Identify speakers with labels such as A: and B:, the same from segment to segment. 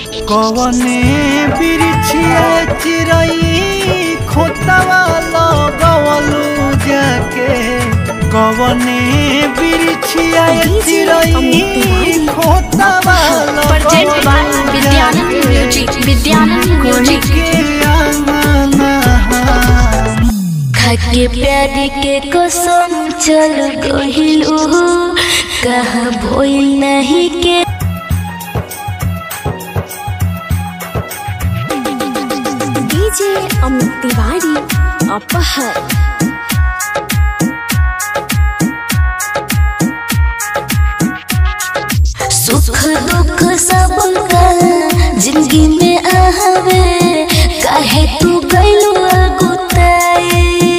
A: कवने बिरछिया चिरई खोतवा लगवलू जाके कवने बिरछिया चिरई खोतवा
B: Presented by Vidyanand Music. Vidyanand Music.
C: खाके प्यार के कसम चल गहिलू कहा भइल नहीं के
B: DJ Amit Tiwari. Apahar.
C: सुख दुख सब का जिंदगी में आवे काहे तू गइलू अगुताए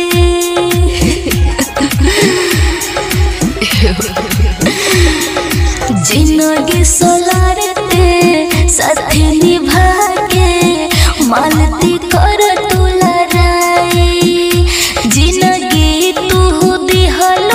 C: जिंदगी सोलारते साथे निभा के मालती कर तू लड़ाई जिंदगी तू दिहलो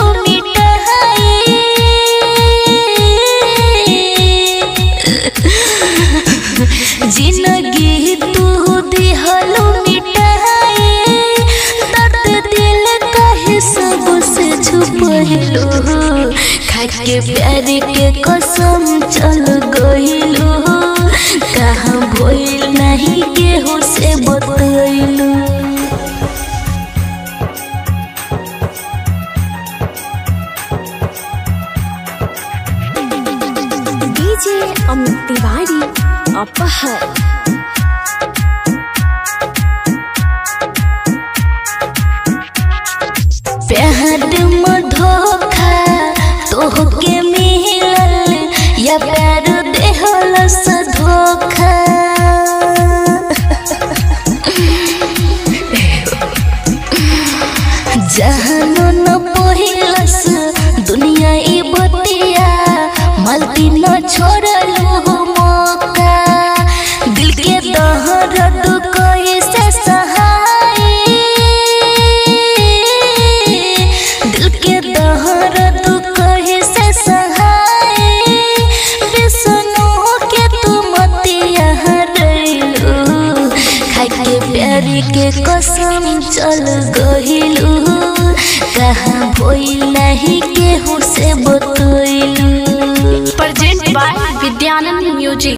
C: मिटाई जिंदगी तू दिहलो मिटाई दर्द दिल कहे सबसे छुपहिलो खाके प्यार के कसम चल गइलो कहाँ भइल नहीं केहू से बतैलू
B: DJ Amit Tiwari. Apahar.
C: प्यार में धोखा तोहके मिलल या प्यार देहल से धोखा जहानो न पहिलस दुनिया ई बतिया मलती न छोड़लू मौका दिल के दहरद कैसे सहाय दिल के दहरद कैसे सहाय विष्णु के तू मतिया हरलू खाई के प्यार के कसम चल गहिलू कहाँ भइल नहीं केहू से बता